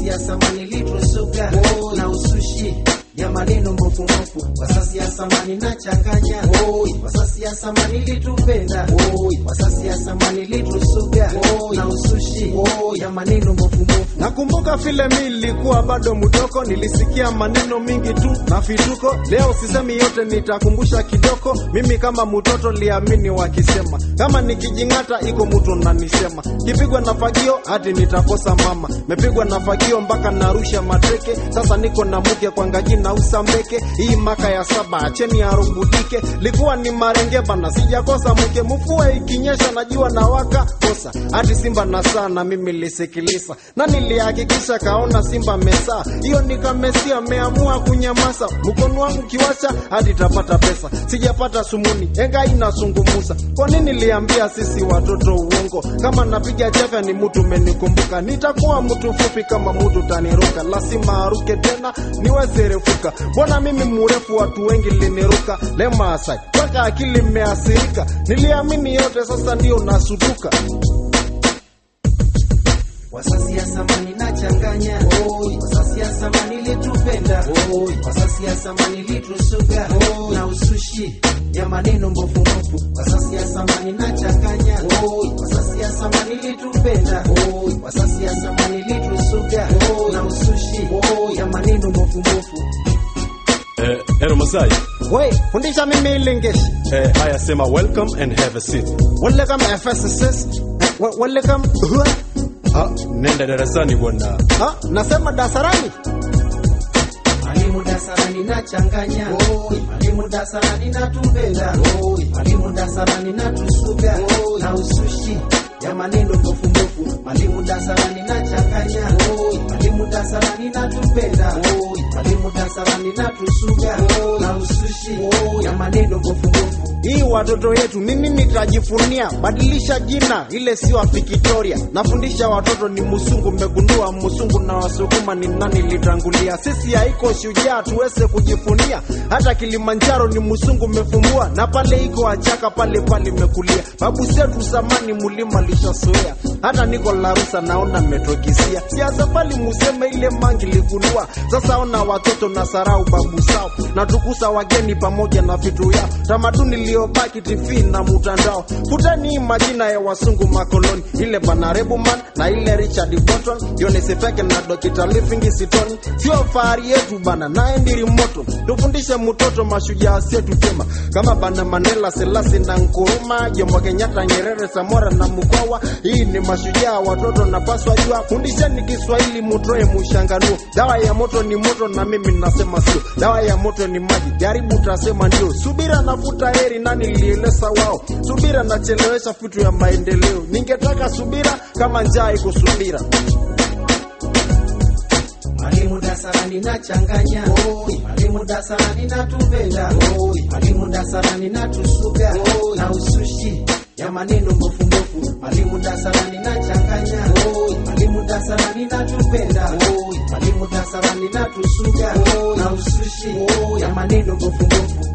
sasi ya samani litusuga na usushi ya maneno mbofumofu wasasi ya samani na changanya wasasi ya samani litupenda wasasi ya samani litusuga na usushi ya maneno mbofumofu Nakumbuka vile mi nilikuwa bado mdogo, nilisikia maneno mingi tu na vituko. Leo sisemi yote, nitakumbusha kidogo. Mimi kama mtoto liamini wakisema, kama nikijing'ata iko mtu nanisema, kipigwa na fagio hadi nitakosa mama, mepigwa na fagio mpaka narusha mateke. Sasa niko na mke kwa ngaji na usambeke, hii maka ya saba acheni arubudike. Likuwa ni marenge bana, sijakosa mke, mvua ikinyesha najua na waka kosa hadi simba na saa na mimi lisikiliza na nilihakikisha kaona simba mesaa hiyo nikamesia meamua kunyamaza mkono wangu kiwacha hadi tapata pesa sijapata sumuni enga inasungumuza kwa nini liambia sisi watoto uongo kama napiga chafya ni mtu menikumbuka nitakuwa mtu fupi kama mtu taniruka lazima aruke tena niweze refuka mbona mimi mrefu watu wengi liniruka lemasai mpaka akili imeasirika niliamini yote sasa ndio nasutuka wasasi ya samani na changanya wasasi ya samani litupenda wasasi ya samani litusuga na usushi ya maneno mbofumofu wasasi ya samani na changanya wasasi ya samani litupenda wasasi ya samani litusuga na usushi ya maneno mbofumofu Eh, Ero Masai. we fundisha mimi ilingeshi Eh, haya sema welcome and have a seat. welcome fsss We- welcome Ha, nenda darasani bwana. ha, nasema dasarani Mwalimu dasarani na changanya, mwalimu dasarani na tupenda, mwalimu dasarani na tusuga na usushi ya maneno mbofu mbofu, mwalimu dasarani na changanya, mwalimu dasarani na tupenda, mwalimu dasarani na tusuga na usushi ya maneno mbofu mbofu. hii watoto yetu mimi nitajifunia badilisha jina ile sio wa Victoria nafundisha watoto ni musungu mmegundua musungu na wasukuma ni nani litangulia sisi haiko shujaa tuweze kujifunia hata Kilimanjaro ni musungu mmefumbua na pale iko achaka pale pale mekulia babu zetu zamani mulima lishasoea hata niko Larusa naona metokisia siasa pali museme ile mangi ligundua sasa ona watoto na sarau babu sao na tukusa wageni pamoja na vitu yao tamaduni iliyobaki TV na mutandao futani hii majina ya wasungu makoloni ile banarebu man na ile Richard Burton Yonesi Feke na Dr. Livingstone Stone sio fahari yetu bana naye ndiri moto tufundishe mtoto mashujaa setu tema kama bana Mandela Selassie na Nkuruma Jomo Kenyatta Nyerere Samora na Mkwawa hii ni mashujaa watoto napaswa jua fundisheni Kiswahili mutoe mushanganuo dawa ya moto ni moto na mimi nasema sio dawa ya moto ni maji jaribu utasema ndio subira nafuta heri nani lielesa wao subira nachelewesha vitu ya maendeleo ningetaka subira kama njaa iko subira Mwalimu dasarani na changanya, mwalimu dasarani na tupenda, mwalimu dasarani na tusuga na usushi ya maneno mbofu mbofu, mwalimu dasarani na changanya, mwalimu dasarani na tupenda, mwalimu dasarani na tusuga na usushi ya maneno mbofu mbofu.